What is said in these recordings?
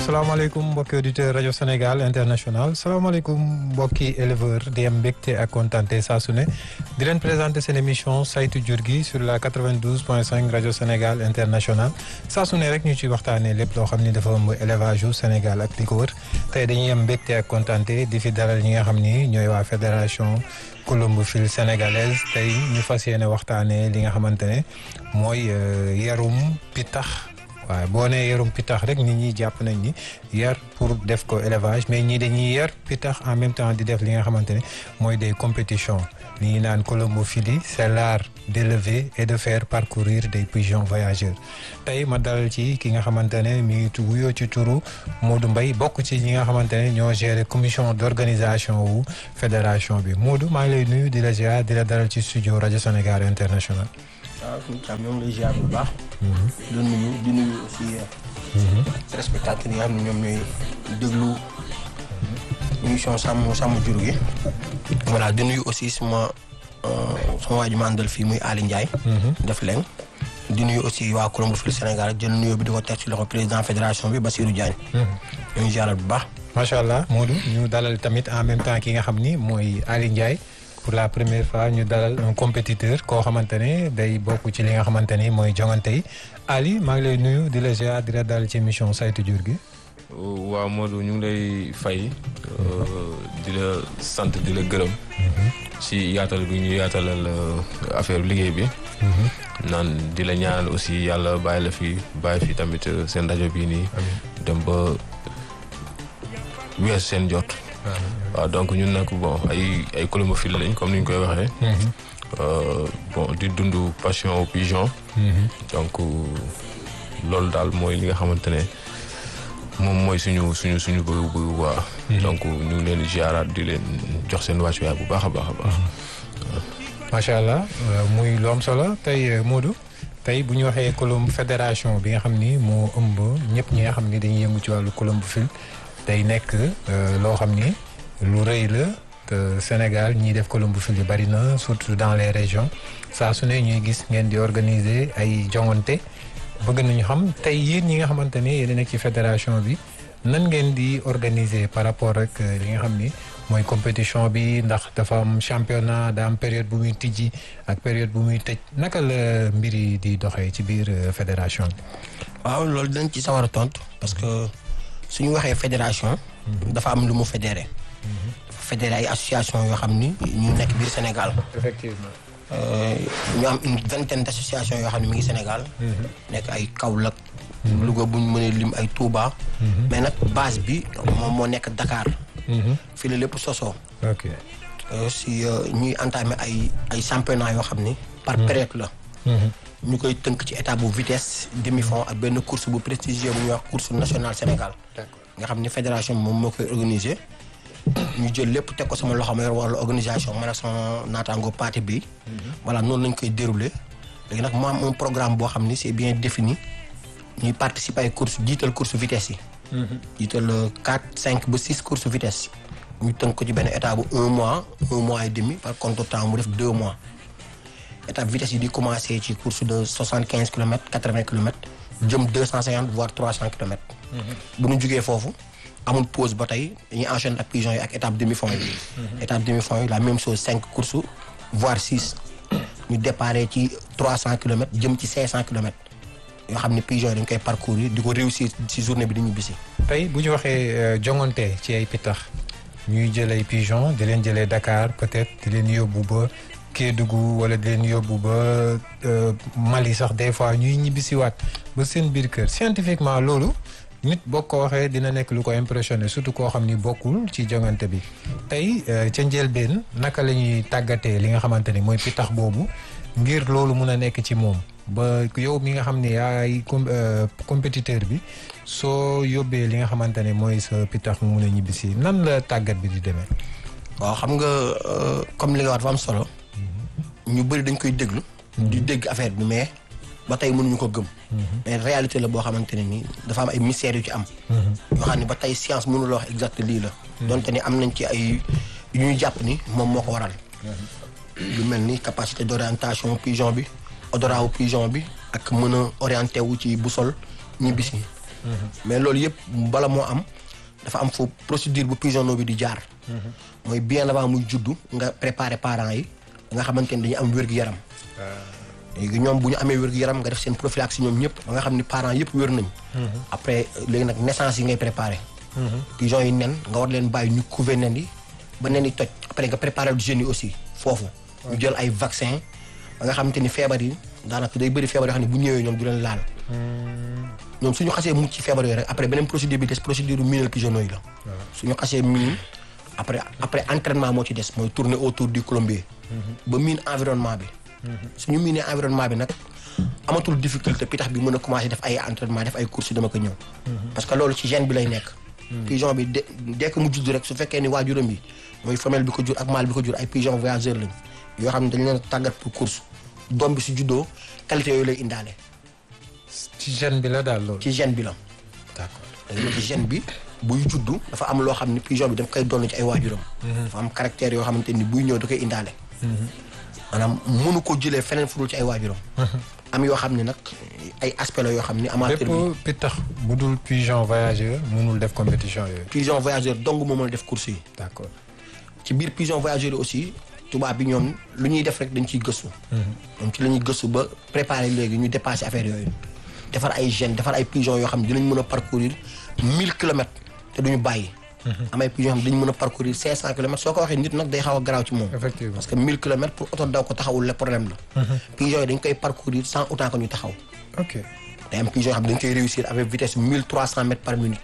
salaamaaleykum mbokki auditeur rajo Sénégal international salaamaaleykum mbokki éleveur di am mbégte ak kontante saa su ne di leen présenter seen émission saytu jur gi sur la 92 point 5 rajo Sénégal international saa su ne rek ñu ci waxtaanee lépp loo xam ni dafa ëmb élevage yu Sénégal ak li ko wër tey dañuy am mbégte ak kontante di fi dalal ñi nga xam ni ñooy waa fédération colombophilie sénégalaise tey ñu fas yéene waxtaanee li nga xamante ne mooy yarum pitax. waaw boo nee yarum pitax rek nit ñi jàpp nañ ni yar pour def ko élevage mais ñii dañuy yar pitax en même temps di def li nga xamante ne mooy des compétitions li ñuy naan colombophilie c'est l'art d'élever et de faire parcourir des pigeons voyageurs tey ma dalal ci ki nga xamante ne mi ngi wuyoo ci turu Modou Mbaye bokk ci ñi nga xamante ne ñoo gérer commission d'organisation wu fédération bi Modou maa ngi lay nuyu di la ziar di la dalal ci studio rajo Sénégal international waaw suñu càmm ñoo ngi lay ziar bu baax. di nuyu di nuyu aussi. téléspectateurs yi nga xam ne ñoom ñooy déglu émission sàmm sàmm jur gi. voilà di nuyu aussi sama sama waa ji ma àndal fii muy Ali Ndiaye. def leen di nuyu aussi waa Colombophilie Sénégal jël nuyoo bi di ko teg ci loxo président fédération bi Bassirou Diagne. ñoo ngi ziaral bu baax. macha allah Modou ñu dalal tamit en même temps ki nga xam ni mooy Ali Ndiaye. pour la première fois ñu dalal un compétiteur koo xamante ne day bokk ci li nga xamante ni mooy jongante yi Ali maa ngi lay nuyu di la ziar di la dalal ci émission saytu jur gi. waaw Modou ñu ngi lay fay di la sant di la gërëm. ci yaatal bi ñu yaatalal affaire liggéey bi. naan di la ñaanal aussi yàlla bàyyi la fi bàyyi fi tamit seen rajo bii nii. dem ba wees seen jot. waaw donc ñun nag bon ay ay colombophiles lañ comme ni ñu koy waxee. bon di dund passion au pigeon. donc loolu daal mooy li nga xamante ne moom mooy suñu suñu suñu bëgg bëgg waa. donc ñu ngi leen di ziaraat di leen jox seen wàccuwaay bu baax a baax a baax. macha allah muy lu am solo tey Modou tey bu ñu waxee colombe fédération bi nga xam ni moo ëmb ñëpp ñi nga xam ni dañuy yëngu ci wàllu colombophile day nekk loo xam ni lu rëy la te Sénégal ñiy def colombophilie bari na surtout dans les régions saa su ne ñuy gis ngeen di organiser ay jongante bëgg nañu xam tey yéen ñi nga xamante ne yéen nekk ci fédération bi nan ngeen di organiser par rapport ak li nga xam ni mooy compétition bi ndax dafa am championnat da am période bu muy tijji ak période bu muy tëj naka la mbir yi di doxee ci biir fédération bi. waaw loolu dinañ ci sawar a tontu parce que. suñu waxee fédération. dafa am lu mu fédéré. fédéré ay association yoo xam ni ñu nekk biir Sénégal. effectivement. ñu am une vingtaine d' associations yoo xam ne mi ngi Sénégal. nekk ay Kaolack. Louga bu ñu mënee lim ay Touba. mais nag base bi moom moo nekk Dakar. fii la lépp sosoo. ok si ñuy entamé ay ay championnat yoo xam ni. par période la. ñu koy tënk ci état bu vitesse demi fond ak benn course bu prestigieux bu ñuy wax course nationale Sénégal. nga xam ni fédération bi moom moo koy organiser. ñu jël lépp teg ko sama loxo ma yor wàllu organisation man ak sama naataango parti bi. voilà noonu lañ koy dérouler. léegi nag mu am un programme boo xam ni c'est bien défini ñuy participer ay course jiital course vitesse yi. jiital quatre cinq ba six course vitesse. ñu tënk ko ci benn état bu un mois un mois et demi par contre temps mu def deux mois. étape vitesse yi di commencé ci course de soixante quinze kilomètres quatre vingt kilomètres jëm deux cent cinquante voire trois cent kilomètres. bu ñu jugee foofu amul pause ba tey dañuy enchaîner ak pigeons yi ak étape demi fond yi. étape demi fond yi la même chose cinq courses voire six ñu déparé ci trois cent kilomètres jëm ci cinq cent kilomètres yoo xam ne pigeons yi dañ koy parcourir di ko réussir ci journée bi di ñu bisi. tey bu ñu waxee jongante ci ay pitax ñuy jël ay pigeons di leen jëlee Dakar peut-être di leen yóbbu ba. Kédougou wala di leen yóbbu ba Mali sax des fois ñuy ñibbisiwaat ba seen biir kër scientifiquement loolu nit boo ko waxee dina nekk lu ko impressionné surtout koo xam ni bokkul ci jongante bi tey ca njëlbeen naka la ñuy tàggatee li nga xamante ni mooy pitax boobu ngir loolu mun a nekk ci moom ba yow mi nga xam ne yaay compétiteur bi soo yóbbee li nga xamante ne mooy sa pitax mu mun a ñibbisi nan la tàggat bi di demee. waaw xam nga comme li nga wax dafa am solo. ñu bëri dañ koy déglu. di dégg affaire bi mais ba tey mënuñu ko gëm. mais réalité la boo xamante ne nii dafa am ay mystères yu ci am. yoo xam ne ba tey science mënula wax exact lii la. donte ni am nañ ci ay yu ñuy jàpp ni moom moo ko waral. lu mel ni capacité d' orientation pigeon bi odorat wu pigeon bi ak mën a orienté wu ci boussole ñibbisi mais loolu yëpp bala moo am dafa am foofu procédure bu pigeonneau bi di jaar mooy bien avant muy juddu nga préparer parents yi nga xamante ni dañu am wér-gu-yaram léegi ñoom bu ñu amee wér-gu-yaram nga def seen prophylaxie ñoom ñëpp ba nga xam ni parents yëpp wér nañ après léegi nag naissance yi ngay préparer pigeon yi nen nga war leen bàyyi ñu couver nen yi ba nen yi toj après nga préparer du jeunes yi aussi foofu ñu jël ay vaccin ba nga xamante ni feebar yi daanaka day bëri feebar yoo xam ne bu ñëwee ñoom du leen laal ñoom suñu xasee mucc ci feebar yooyu rek après beneen procédure bi des procédure minal pigeonneau yi la suñu xasee miin après après entraînement moo ci des mooy tourner autour du colombier ba miin environnement bi suñu miinee environnement bi nag amatul difficulté pitax bi mën a commencé def ay entraînement def ay courses dama ko ñëw parce que loolu ci gène bi lay nekk pigeon bi de dès que mu judd rek su fekkee ni waajuram bi mooy femelle bi ko jur ak mâle bi ko jur ay pigeon voyageur lañ yoo xam ne dañ leen tàggat pour course doom bi su juddoo qualité yooyu lay indaale ci gène bi la daal loolu. ci gène bi la d'accord léegi ci gène bi buy juddu dafa am loo xam ne pigeon bi daf koy doon ci ay waajuram dafa am caractère yoo xamante ni buy ñëw da koy indaale maanaam mënu ko jëlee feneen fu dul ci ay waajuram am yoo xam ne nag ay aspect la yoo xam ni amateur bi bépp pitax bu dul pigeon voyageur mënul def compétition yooyu. pigeon voyageur dong moo mën a def course yi d'accord ci biir pigeon voyageur yi aussi tubaab bi ñoom lu ñuy def rek dañ ciy gëstu ñoom ci la ñuy gëstu ba préparer léegi ñu dépasser affaire yooyu defar ay gènes defar ay pigeon yoo xam ne dinañ mën a parcourir mille kilomètres te duñu bàyyi am ay pigeon yoo xam ne dañu mën a parcourir cinq cent kilomètres soo ko waxee nit nag day xaw a garaaw ci moom effectivement parce que mille kilomètres pour oto daw ko taxawul le problème la pigeon yi dañ koy parcourir sans autant que ñu taxaw ok day am pigeon yoo xam ne dañ koy réussir avec vitesse mille trois cent mètres par minute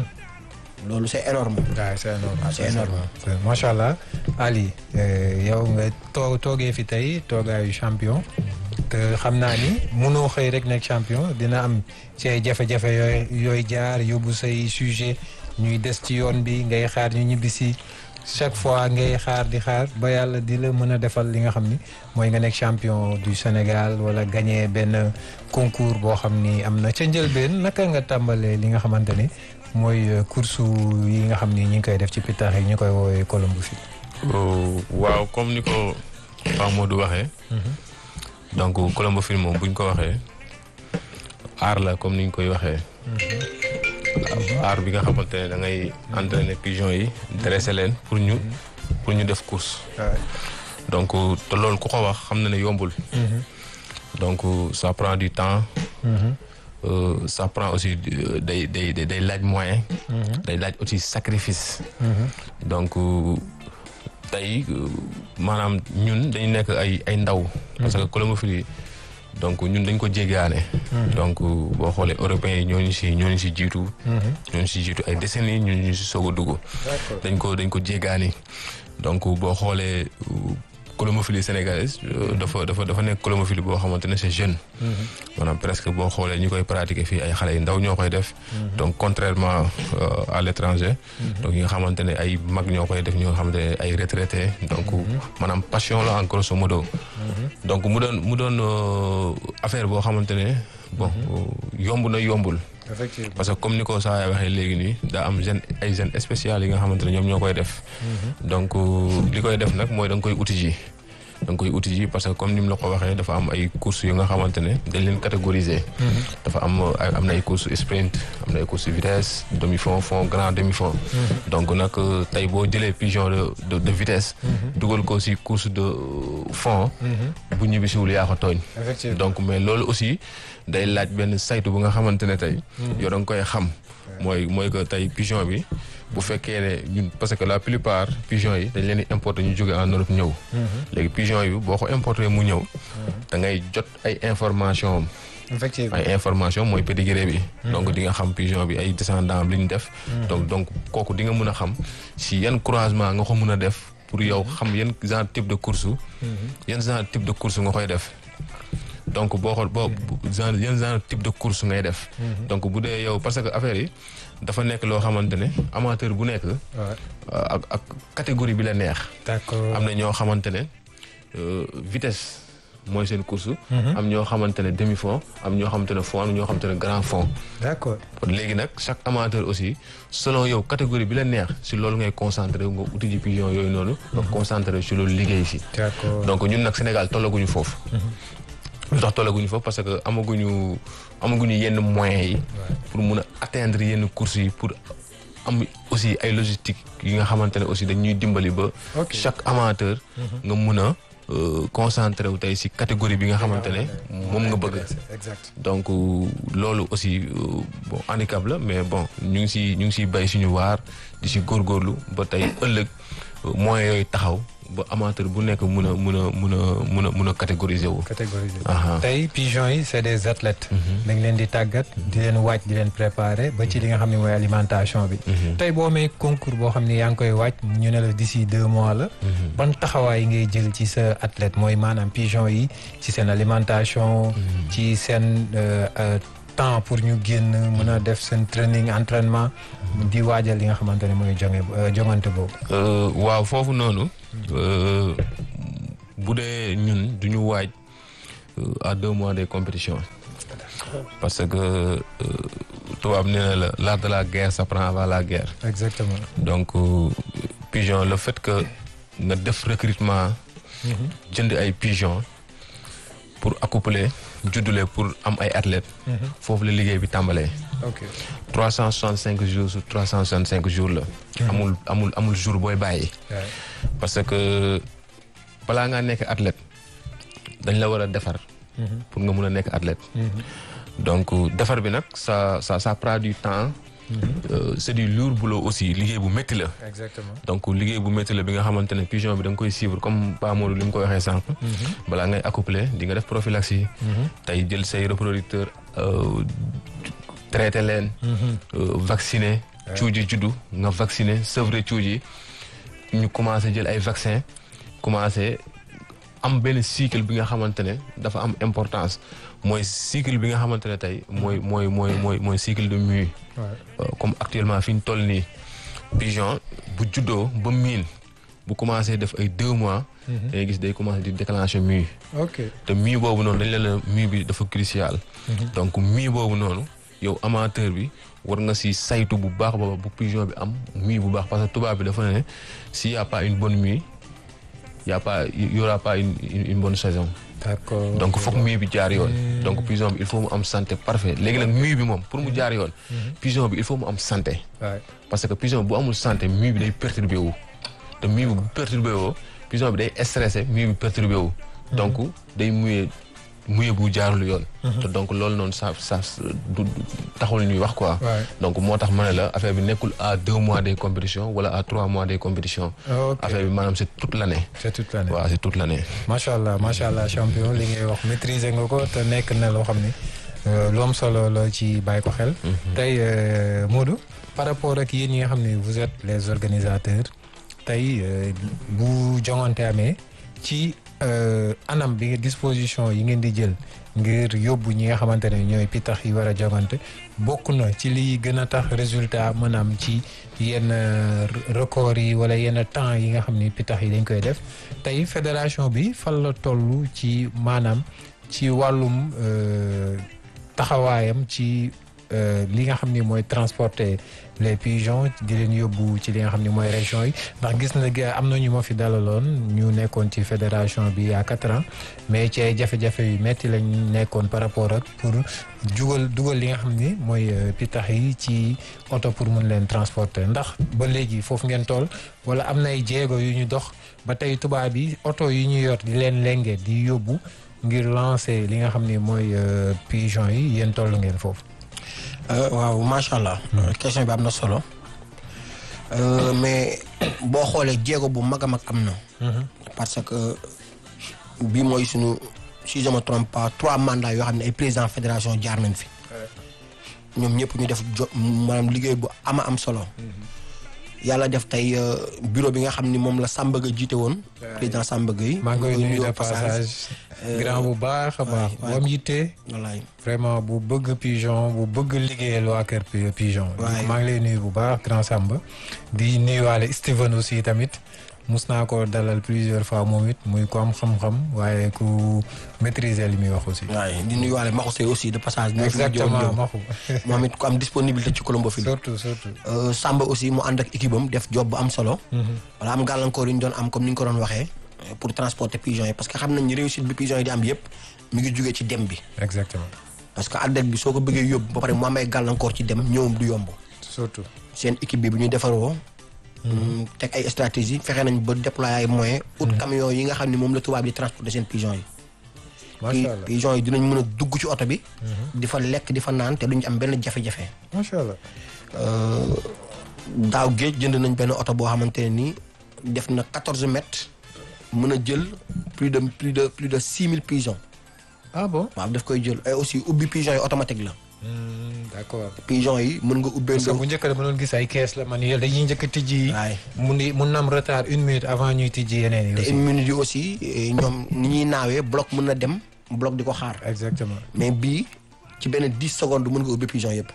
loolu c'est énorme waaw c'est énorme c'est énorme. c'est- macha allah Ali euh, yow nga too toogee fi tey toogaayu champion te xam naa ni mënoo xëy rek nekk champion dina am ci ay jafe-jafe yooyu yooyu jaar yóbbu say sujet ñuy des ci yoon bi ngay xaar ñu ñibbisi chaque fois ngay xaar di xaar ba yàlla di la mën a defal li nga xam ni mooy nga nekk champion du Sénégal wala gagné benn concours boo xam ni am na ca njëlbeen naka nga tàmbalee li nga xamante ni mooy euh, course yi nga xam ni ñi ngi koy def ci pitax yi ñu koy woowee Colombo fii. Oh, waaw comme ni ko Pape Modou waxee. donc Colombo film moom buñ ko waxee aar la comme ni ñu koy waxee. aar bi nga xamante ne da ngay entraîner pigeon yi dresser leen pour ñu pour ñu def course. donc te loolu ku ko wax xam na ne yombul. donc ça prend du temps. Euh, ça prend aussi euh, day day day day laaj moyen. day laaj aussi sacrifice. donc euh, tey euh, maanaam ñun dañu nekk ay ay ndaw. parce que colombophilie donc ñun dañ ko jéggaane. donc boo xoolee européens yi ñooñu si ñooñu si jiitu. ñooñu si jiitu ay décennies ñun ñu si soog a dugg. dañ ko dañ ko jéggaani donc boo xoolee euh, colombophilie sénégalaise euh, dafa dafa dafa nekk colombophilie boo xamante ne c'est jeune. maanaam presque boo xoolee ñu koy pratiquer fii ay xale yu ndaw ñoo koy def. donc contrairement euh, à l'étranger. donc yi nga xamante ne ay mag ñoo koy def ñoo xamante ne ay retraités donc maanaam passion la en grosso modo. donc mu doon mu doon euh, affaire boo xamante ne bon yomb na yombul. effectivement parce que comme ni ko saa waxee léegi nii daa am gène ay gènes spéciales yi nga xamante ne ñoom ñoo koy def. donc li koy def nag mooy da nga koy uti ji. da nga koy uti ji parce que comme ni mu la ko waxee dafa am ay courses yu nga xamante ne dañ leen catégoriser. dafa am ay am na ay courses sprint am na ay courses vitesse demi fond fond grand demi fond. donc nag tey boo jëlee pigeon de de de vitesse. dugal ko si course de fond. bu ñibbisiwul yaa ko tooñ. effectivement donc mais loolu aussi day laaj benn saytu bu nga xamante ne tey. yow da nga koy xam. mooy mooy que tey pigeon bi bu fekkee ne ñun parce que la plupart pigeon yi dañ leen di importer ñu jóge en Europe ñëw. léegi pigeon yi boo ko importer mu ñëw. da ngay jot ay information am. effectivement ay information mooy pédigré bi. donc di nga xam pigeon bi ay descendants li ñu def. donc donc kooku di nga mën a xam si yan croisement nga ko mën a def pour yow xam yan genre type de course. yan genre type de course nga koy def. donc boo xool boo genre yan genre type de course ngay def. donc bu dee yow parce que affaire yi dafa nekk loo xamante ne amateur bu nekk. Ouais. ak ak catégorie bi la neex. d'accord am na ñoo xamante ne euh, vitesse mooy seen course. am ñoo xamante ne demi fond am ñoo xamante ne fond am ñoo xamante ne grand fond. d'accord léegi nag chaque amateur aussi selon yow catégorie bi la neex si loolu ngay concentré nga uti ji pigeon yooyu noonu. nga concentré si loolu liggéey si. d'accord donc ñun nag Sénégal tollaguñu foofu. lu tax tollaguñu fa parce que amaguñu amaguñu yenn moyens yi. pour mun a atteindre yenn courses yi pour am aussi ay logistique yi nga xamante ne aussi dañuy dimbali ba. Ok. chaque amateur. nga mun a euh, concentré wu tey si catégorie bi nga xamante ne moom nga bëgg. exact donc euh, loolu aussi euh, bon handicap la mais bon ñu ngi si ñu ngi siy bay suñu waar di si góorgóorlu ba tey ëllëg euh, moyens yooyu taxaw ba amateur bu nekk mun a mun a mun a mun a mun a catégoriser wu. catégorisé Aha. tey pigeons yi c'est des athlètes dañ leen di tàggat di leen wàcc di leen préparer ba ci li nga xam ne mooy alimentation bi tey boo amee concours boo xam ne yaa ngi koy wàcc ñu ne la d'ici deux mois la ban taxawaay ngay jël ci sa athlète mooy maanaam pigeons yi ci seen alimentation ci seen euh, euh, temps pour ñu génn mën a def seen training entraînement di waajal li nga xamante ne mooy jonge euh, jongante boobu Euh, waaw foofu noonu euh, bu dee ñun du ñu waaj euh, à deux mois des compétitions parce que euh, tubaab nee na la l'art de la guerre s'apprend avant la guerre exactement donc euh, pigeon le fait que nga def recrutement jënd ay pigeon pour accoupler juddule pour am ay athlètes foofu la liggéey bi tàmbalee ok trois cent soixante cinq jours sur trois cent soixante cinq jours la amul amul amul jour booy bàyyi Ouais. parce que balaa ngaa nekk athlète dañ la war a defar pour nga mun a nekk athlète donc defar bi nag ça ça ça prend du temps Euh, c'est du lourd boulot aussi liggéey bu métti la exactement donc liggéey bu métti la bi nga xamante ne pigeon bi da nga koy suivre comme Pa Modou li mu ko waxee sànq balaa ngay accoupler di nga def prophylaxie tey jël say reproducteur euh, traité leen euh, vacciner cuuj yi juddu nga vacciner sevrer cuuj yi ñu commencé jël ay vaccin commencé am benn cycle bi nga xamante ne dafa am importance mooy cycle bi nga xamante ne tey mooy mooy mooy mooy mooy cycle de mue Ouais. Euh, comme actuellement fi ñu toll nii pigeon bu juddoo ba miin bu commencé def ay deux mois day gis day commencé di déclencher mue ok te mue boobu noonu dañ leen la mue bi dafa crucial donc mue boobu noonu yow amateur bi war nga si saytu bu baax ba bu pigeon bi am mue bu baax parce que tubaab bi dafa ne s'il y a pas une bonne mue y a pas y aura pas une une, une bonne saison d'accord donc foog mue bi jaar yoon donc pigeon bi il faut mu am santé parfait léegi nag mue bi moom pour mu jaar yoon pigeon bi il faut mu am santé Ouais. parce que pigeon bu amul santé mue bi day perturbé wu te mue bi bu perturbé woo pigeon bi day stressé mue bi perturbé wu donc day muyee muyee bu jaarul yoon te donc loolu noonu ça ça du du- taxul ñuy wax quoi Ouais. donc moo tax ma ne la affaire bi nekkul à deux mois des compétitions wala à trois mois des compétitions ok affaire bi maanaam c'est toute l'année c'est toute l'année waaw c'est toute l'année macha allah macha allah champion li ngay wax maîtriser nga ko te nekk na loo xam ni euh, lu am solo la ci bàyyi ko xel. tey euh, Modou par rapport ak yéen ñi nga xam ne vous êtes les organisateurs tey euh, bu jongante amee ci euh, anam bi disposition yi ngeen di jël ngir yóbbu ñi nga xamante ne ñooy pitax yi war a jongante bokk na ci liy gën a tax résultat mën a am ci yenn euh, record yi wala yenn temps yi nga xam ni pitax yi dañ koy def tey fédération bi fan la toll ci maanaam ci wàllum euh, taxawaayam ci euh, li nga xam ni mooy transporter les pigeons di leen yóbbu ci li nga xam ni mooy région yi ndax gis na ga am na ñu ma fi dalaloon ñu nekkoon ci fédération bi il y a quatre ans mais ci ay jafe-jafe yu metti lañ nekkoon par rapport ak pour jugal dugal li nga xam ni mooy euh, pitax yi ci oto pour mun leen transporter ndax ba léegi foofu ngeen toll wala am na ay jéego yu ñu dox ba tey tubaab yi oto yi ñu yor di leen lenge di yóbbu ngir lancer li nga xam ni mooy euh, pigeon yi yéen toll ngeen foofu. Euh, waaw macha allah. question bi am na solo. Euh, mais boo xoolee jéego bu mag a mag am na. parce que bii mooy sunu si je me trompe pas trois mandats yoo xam ne ay président fédération jaar nañ fi. ñoom ñëpp ñu def jo maanaam liggéey bu ama am solo. yàlla def tey euh, bureau bi nga xam ni moom la Samba Gueye jiite woon. président Samba Gueye. maa ngi koy ñu nuyu de nuyoo passage. grand bu baax a baax. waay. bu am yitte. wallaay vraiment bu bëgg pigeon bu bëgg liggéeyal waa kër pi- pigeon. Waay. maa ngi lay nuyu bu baax grand Samba. di nuyuwaale Steven aussi tamit mus naa ko dalal plusieurs fois moom it muy ko am xam-xam waaye ku maîtriser li muy wax aussi. waaye di nuyuwaale Maxu Seye aussi de passage. moo fi mujjoon exactement ñëw. maxu moom it ku am disponibilité ci Colombo fii. surtout surtout. Euh, Samba aussi mu ànd ak équipe am def job bu am solo. wala am gàllankoor yu ñu doon am comme ni ñu ko doon waxee. euh, pour transporter pigeons yi parce que xam nañ ni réussite bi pigeons yi di am yëpp mi ngi jugee ci dem bi exactement parce que athlète bi soo ko bëggee yóbbu ba pare mu amee gàllankoor ci dem ñëwam du yomb surtout. seen équipe bi bu ñu defaroo teg ay stratégie fexe nañ ba déployer ay moyens ut camion yi nga xam ne moom la tubaab di transporter seen pigeon yi macha allah pigeon yi dinañ mën a dugg ci oto bi di fa lekk di fa naan te duñ am benn jafe-jafe macha allah. daaw géej jënd nañ benn oto boo xamante ne nii def na quatorze mètres mën a jël plus de plus de plus de six mille pigeons ah bon. waaw daf koy jël et aussi ubbi pigeons yi automatique la d'accord. pigeons yi mën nga ubbee parce que bu njëkk dama doon gis ay kees la manuel dañuy njëkk a tijji. waay mun di mun na am retard une minute avant ñuy tijji yeneen yi te aussi. une minute yi aussi eh, ñoom ni ñuy naawee bloc mën na dem bloc di ko xaar exactement. mais bii ci benn dix secondes mën nga ubbi pigeon yëpp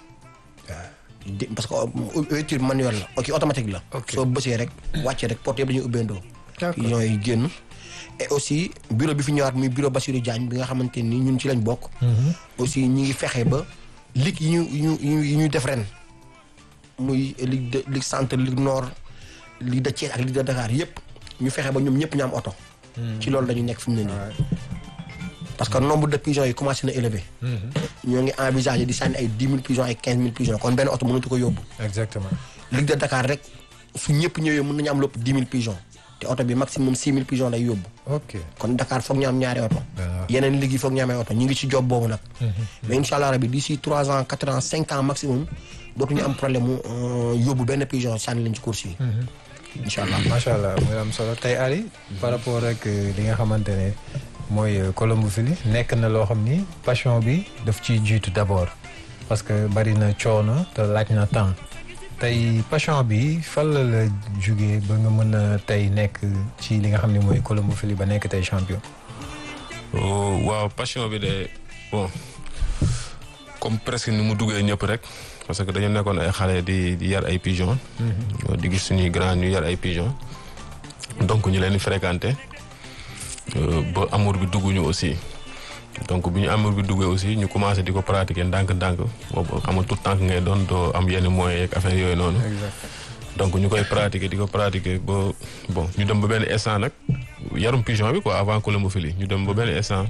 di parce que ouverture manuelle la ok automatique la Ok. soo bësee rek wàccee rek porte yëpp dañuy ubbeendoo D'accord. pigeon yi génn et aussi bureau bi fi ñëwaat muy bureau Bassirou Diagne bi nga xamante ni ñun ci lañ bokk aussi ñi ngi fexe ba ligue yi ñu yi ñu yi ñu yi ñu def ren muy ligue de ligue centre ligue nord ligue de Thiès ak ligue de Dakar yëpp ñu fexe ba ñoom ñëpp ñu am oto ci loolu lañu nekk fi mu ne nii parce que nombre de pigeons yi commencé na élevé ñoo ngi envisagé di sànni ay dix mille pigeons ay quinze mille pigeons kon benn oto mënatu ko yóbbu exactement. ligue de Dakar rek su ñëpp ñëwee mën nañu am lépp dix mille pigeons te oto bi maximum six mille pigeons lay yóbbu ok. kon Dakar foog ñu am ñaari oto Waaw. yeneen ligue yi foog ñu amee oto ñu ngi ci job boobu nag mais incha allah rabi d'ici trois ans quatre ans cinq ans maximum dootuñu am problème mu euh, yóbbu benn pigeon sànni leen ci course yi incha allah macha allah muy am solo tey Ali par rapport ak li nga xamante ne mooy colombophilie nekk na loo xam ni passion bi daf ciy jiitu d'abord parce que bari na coono te laaj na temps tey passion bi fan la la jugee ba nga mën a tey nekk ci li nga xam ne mooy colombophilie ba nekk tey champion. Oh, waaw passion bi de bon comme presque ni mu duggee ñëpp rek parce que dañu nekkoon ay xale di di yar ay pigeon di gis suñuy grand ñu yar ay pigeon donc ñu leen di fréquenter euh, ba amour bi dugg ñu aussi donc bi ñu amour bi duggee aussi ñu commencé di ko pratiquer ndànk-ndànk boobu xam nga tout temps ngay doon doo am yenn moyens yeeg affaire yooyu noonu. donc ñu koy pratiquer di ko pratiquer ba bon ñu dem ba benn instant nag yarum pigeon bi quoi avant colombophilie ñu dem ba benn instant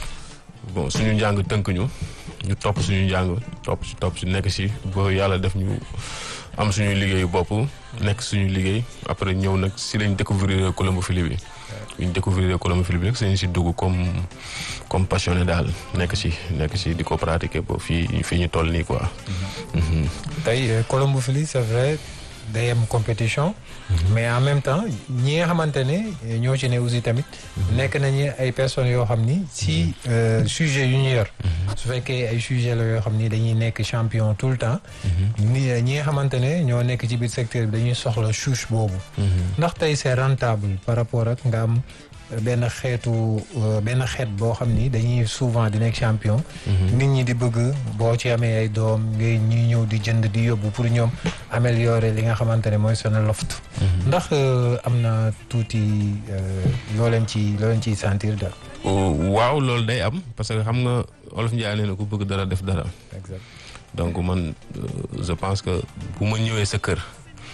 bon suñu njàng tënk ñu ñu topp suñu njàng topp si topp si nekk si ba yàlla def ñu am suñu liggéeyu bopp nekk suñu liggéey après ñëw nag si lañ découvrir colombophilie bi ñu découvrir colombophilie bi nag sañ si dugg comme comme passionné daal nekk si nekk si di ko pratiquer ba fii fii ñu toll nii quoi. Mhm. tey euh, colombophilie c'est vrai day am compétition mais en même temps ñi nga xamante ne ñoo ci ne aussi tamit nekk nañu ay personnes yoo xam ni si euh, sujet yu ñu yor su fekkee ay sujet la yoo xam ni dañuy nekk champion tout le temps ni ñi nga xamante ne ñoo nekk ci biir secteur bi dañuy soxla chouche boobu ndax tey c'est rentable par rapport ak nga am benn xeetu euh, benn xeet boo xam ni dañuy souvent di nekk champion nit ñi di bëgg boo ci amee ay doom ngay ñuy ñëw di jënd di yóbbu pour ñoom améliorer li nga xamante ne mooy seen loft ndax euh, am na tuuti euh, loo leen ci loo leen ciy sentir daal Oh, waaw loolu day am parce que xam nga olof Njaay nee na ku bëgg dara def dara exact donc man euh, je pense que bu ma ñëwee sa kër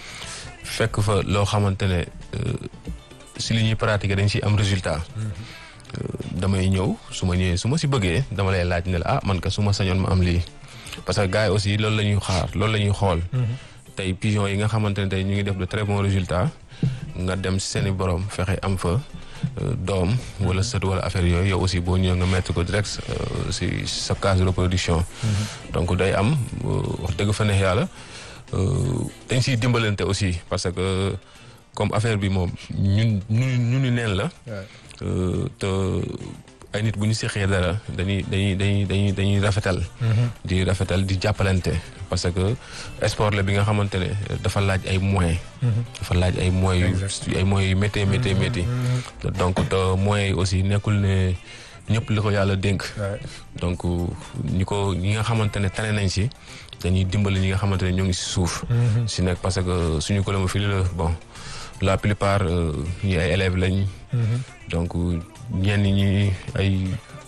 fekk fa loo xamante ne euh, si li ñuy pratiquer dañ si am résultat Euh, damay ñëw su ma ñëwee su ma si bëggee dama lay laaj ne la ah man ka su ma sañoon ma am lii parce que gars yi aussi loolu la ñuy xaar loolu la ñuy xool tey pigeon yi nga xamante ne tey ñu ngi def de très bons résultats nga dem si seen i borom fexe am fa euh, doom wala sët wala affaire yooyu yow aussi boo ñëwee nga mettre ko direct euh, si sa case de reproduction donc day am euh, wax dëgg fa neex yàlla euh, dañ siy dimbalante aussi parce que comme affaire bi moom ñun ñu ñu ni neen la euh, te ay nit bu ñu seqee dara dañuy dañuy dañuy dañuy dañuy rafetal di rafetal di jàppalante parce que sport la bi nga xamante ne dafa laaj ay moyens dafa laaj ay moyens yu ay moyens yu méttee méttee métti donc te moyens yi aussi nekkul ne ñëpp li ko yàlla dénk donc ñi ko ñi nga xamante ne tane nañ si dañuy dimbali ñi nga xamante ne ñoo ngi si suuf si nekk parce que suñu colombophilie la bon la plupart euh, ñi ay élèves lañ donc ñenn ñi ay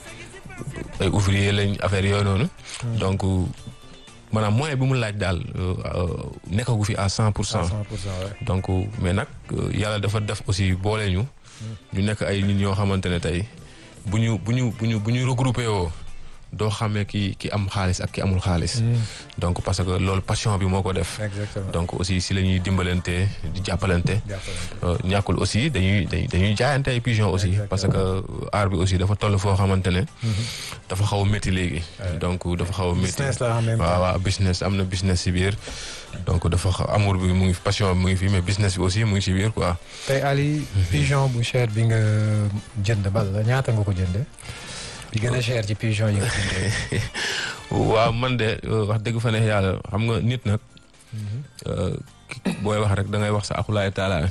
ay ouvrier lañ affaire yooyu noonu donc maanaam moyen bi mu laaj daal euh, euh, nekkagu fi à cent pour cent donc mais nag euh, yàlla dafa def aussi boole ñu ñu nekk ay nit ñoo xamante ne tey bu ñu bu ñu bu ñu bu ñu regroupé woo doo xamee ki ki am xaalis ak ki amul xaalis. donc parce que loolu passion bi moo ko def. exactement donc aussi si la ñuy dimbalante di jàppalante. jàppalante. Euh, ñàkkul aussi dañuy dañuy dañuy jaayante ay pigeon aussi Exactement. parce que aar bi aussi dafa toll foo xamante ne. dafa xaw a métti léegi. donc dafa xaw a métti. business la en même temps. waaw waaw business am na business si biir donc dafa xaw amour bi mu ngi fi passion bi mu ngi fi mais business bi aussi mu ngi si biir quoi. tey Ali pigeon bu cher bi nga jënd bal la ñaata nga ko jëndee. bi gën a cher ci pigeon yi nga jëndee. waaw man de euh, wax dëgg fa ne yàlla xam nga nit nag. euh, ki- booy wax rek da ngay wax sa akulaay taala.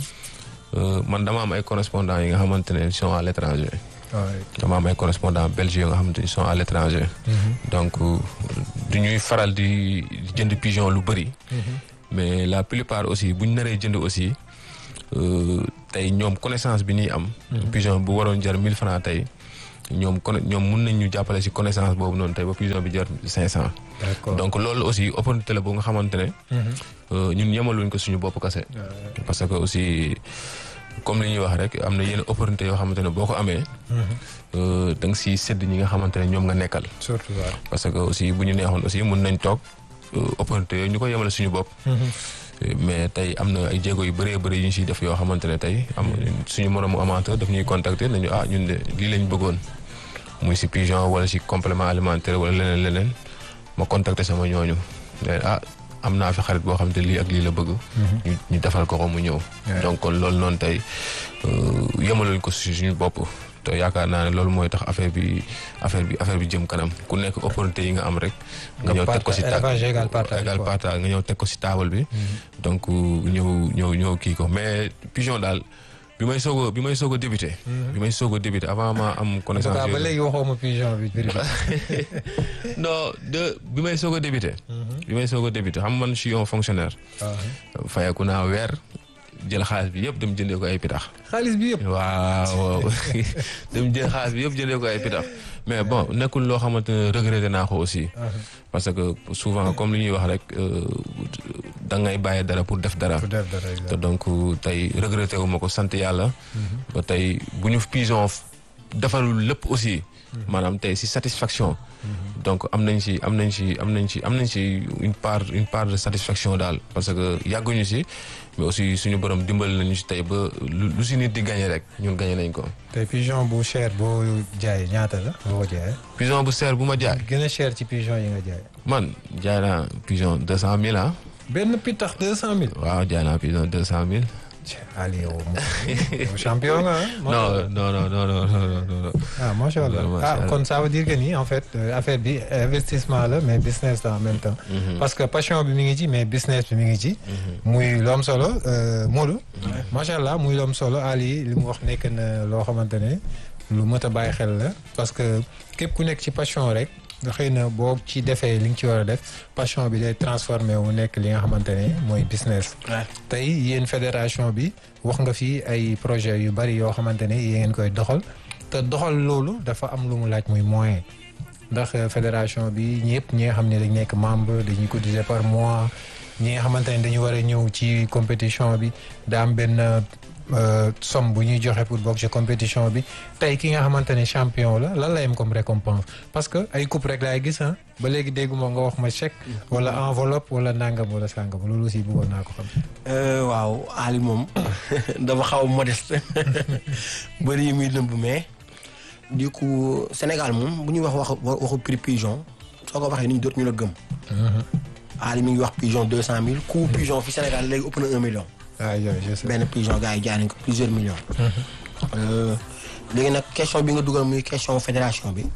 Euh, man dama am ay correspondants yi nga xamante ne ils sont à l'étranger. waaw. dama am ay correspondants belges yoo nga xamante ne ils sont à l'étranger. donc euh, du ñuy faral di di jënd pigeon lu bëri. mais la plupart aussi bu ñu naree jënd aussi euh, tey ñoom connaissance bi ñuy am. pigeon bu waroon jar 1000 francs tey ñoom con ñoom mun nañ ñu jàppale ci connaissance boobu noonu tey ba pigeon bi jar 500. d'accord donc loolu aussi opportunité la bu nga xamante ne. euh, ñun yemaluñ ko suñu bopp kase. parce que aussi comme li ñuy wax rek am na yenn opportunité yoo xamante ne boo ko amee. euh, da nga siy sédd ñi nga xamante ne ñoom nga nekkal. surtout waaw. parce que aussi bu ñu neexoon aussi mun nañ toog euh, opportunité yooyu ñu ko yemale suñu bopp. mais tey am na ay jéego yu bëree bëri yu ñu siy def yoo xamante ne tey am suñu moromu amateur daf ñuy contacter nañu ah ñun de lii lañ bëggoon muy si pigeon wala si complément alimentaire wala leneen leneen ma contacter sama ñooñu ne ah am naa fi xarit boo xam te lii ak lii la bëgg. ñu ñu defal ko ko mu ñëw. donc kon loolu noonu tey yemaluñ ko si suñu bopp. te yaakaar naa ne loolu mooy tax affaire bi affaire bi affaire bi jëm kanam ku nekk opportunité yi nga am rek. nga ñëw teg ko si ta élevage égal partage égal quoi. partage nga ñëw teg ko si table bi. donc ñëw ñëw ñëw kii ko mais pigeon daal bi may soog a bi may soog a débuté. bi may soog a débuté avant ma am en tout connaissance. cas ba yooyu. léegi waxoo ma pigeon bi prix bi. non de bi may soog a débuté. bi may soog a débuté xam man je suis un fonctionnaire. fayeku naa weer jël xaalis bi yëpp dem jëndee ko ay pitax. xaalis bi yëpp. waaw dem jël xaalis bi yëpp jëndee ko ay pitax mais bon nekkul loo xamante ne regretté naa ko aussi. parce que souvent comme li ñuy wax rek euh, da ngay bàyyi dara pour def dara. pour def dara te exact. donc tey regretté wu ma ko sant yàlla. ba tey bu ñu pigeon defarul lépp aussi. maanaam tey si satisfaction. donc am nañ si am nañ si am nañ si am nañ si une part une part de satisfaction daal parce que yàgguñu si mais aussi suñu borom dimbali nañu si tey ba lu lu si nit di gagné rek ñun gagné nañ ko. tey pigeon bu cher boo jaay ñaata la boo ko jaayee. pigeon bu seer bu ma jaay gën a cher ci pigeon yi nga jaay. man jaay naa pigeon deux cent mille ah benn pitax deux cent mille. waaw jaay naa pigeon deux cent mille. Ali yow moom champion nga ah. non non non non non non non non. ah macha allah Macha ah Allah. kon ça veut dire que ni en fait euh, affaire bi investissement la mais business la en même temps. parce que passion bi mi ngi ci mais business bi mi ngi ci. muy lu am solo euh, Modou. macha allah muy lu am solo Ali li mu wax nekk na loo xamante ne lu mët a bàyyi xel la parce que képp ku nekk ci passion rek nga xëy na boo ci defee li nga ci war a def passion bi day transformé wu nekk li nga xamante ne mooy business. tey yéen fédération bi wax nga fi ay projet yu bari yoo xamante ne yéen ngeen koy doxal te doxal loolu dafa am lu mu laaj muy moyen ndax euh, fédération bi ñëpp ñi nga xam ne dañ nekk membre dañuy cotiser par mois ñi nga xamante ne dañu war a ñëw ci compétition bi daa am benn euh, somme bu ñuy joxe pour bokk ci compétition bi tey ki nga xamante ne champion la lan la yem comme récompense parce que ay coupe rek laay gis ah ba léegi dégguma nga wax ma chèque wala enveloppe wala nangam wala sangam loolu aussi bëggoon naa ko xam. waaw Ali moom dafa xaw a modeste bëri yi muy lëmb mais du coup Sénégal moom bu ñuy wax waxu waxu prix pigeon soo ko waxee nit ñi dootu ñu la gëm. Ali mi ngi wax pigeon deux cent mille coût pigeon fi Sénégal léegi ëpp na un million. ah yow je sais. benn pigeon gars yi jaay nañ ko plusieurs millions. Euh, léegi nag question bi nga dugal muy question fédération bi